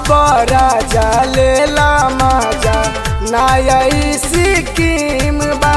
आब राजा लेला मजा नया सिक्किम बा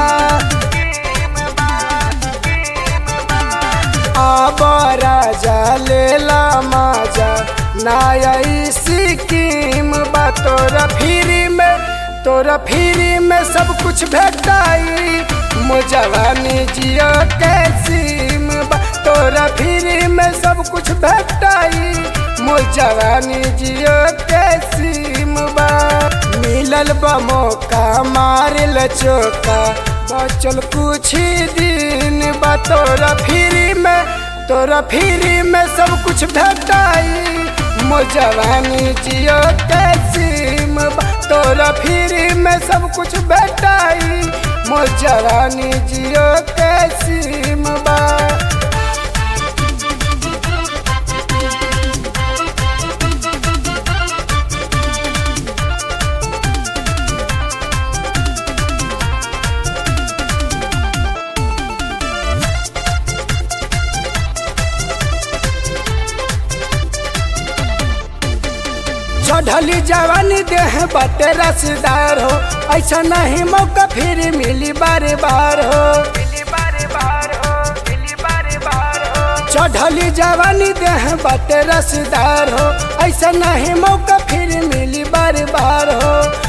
आब राजा लेला मजा नया सिक्किम बा तोरा फ्री में तोरा फ्री में सब कुछ भेटाई मुजवानी जियो के सिम बा तोरा फ्री में सब कुछ भेटाई मुजवानी जियो के सिम बा मिलल बा मौका मारल चौका बचल कुछ ही दिन बा तोरा फ्री में तोरा फ्री में सब कुछ भेटाई मुजवानी जियो के सिम बा तोरा फ्री में सब कुछ भेटाई मुजवानी जियो के सिम बा चढ़ली जवानी देह बटे रसदार हो ऐसा नहीं मौका फिर मिली बार बार हो चढ़ली जवानी देह बटे रसदार हो ऐसा नहीं मौका फिर मिली बार बार हो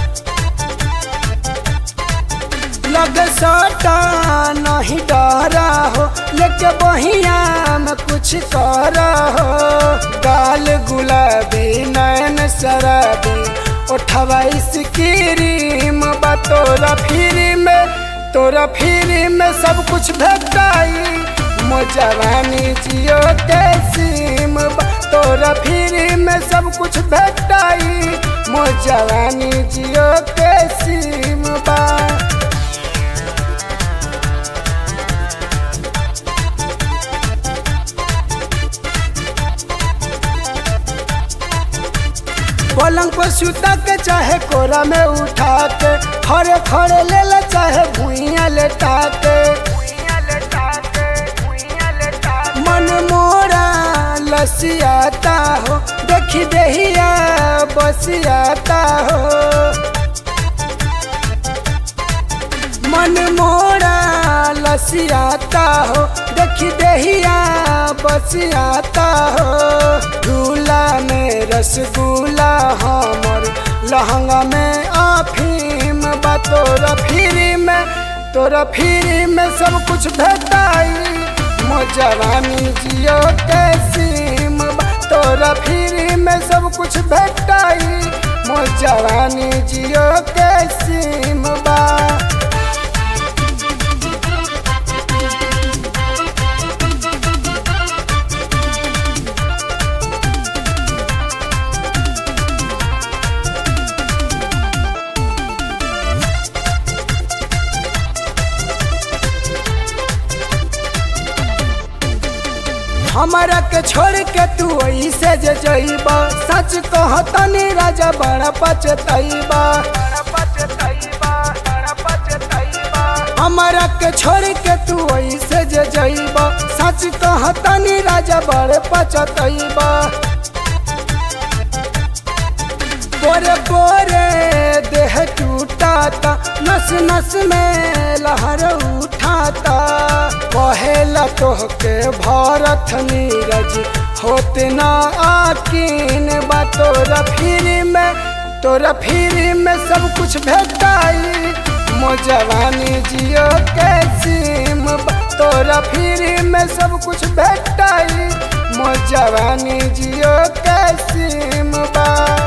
लग सटा नहीं डरा हो लेके बहिया में कुछ कर हो गाल गुलाबी नयन शराबी उठवा क्रीम बा तोरा फ्री में तोरा फ्री में सब कुछ भेटाई मोजवानी जियो के सिम बा तोरा फ्री में सब कुछ भेटाई मोजवानी जियो के सिम बा पलंग पर सुता के चाहे कोरा में उठा के खड़े खड़े ले ले चाहे भुइया लेटा के मन मोरा लसियाता हो देखी देहिया बसियाता हो मन मोरा लसियाता हो देखी देहिया बसियाता हो झूला में रसगुल्ला हमर लहंगा में आफीम बा तोरा फ्री में तोरा फ्री में सब कुछ भेटाई मोजवानी जियो के सिम बा तोरा फ्री में सब कुछ भेटाई मोजवानी जियो के सिम बा हमारा के छोड़ के तू ऐसे जे जइबा सच कह तनी राजा बड़ा पचतइबा हमारा के छोड़ के तू ऐसे जे जइबा सच कह तनी राजा बड़े पचतइबा बोरे बोरे देह टूटाता नस नस में लहर उठाता कहेला तोहके भारत नीरज होते ना आकीन बा तोरा फ्री में तोरा फ्री में सब कुछ भेटाई मोजवानी जियो के सिम बा तोरा फ्री में सब कुछ भेटाई मोजवानी जियो के सिम बा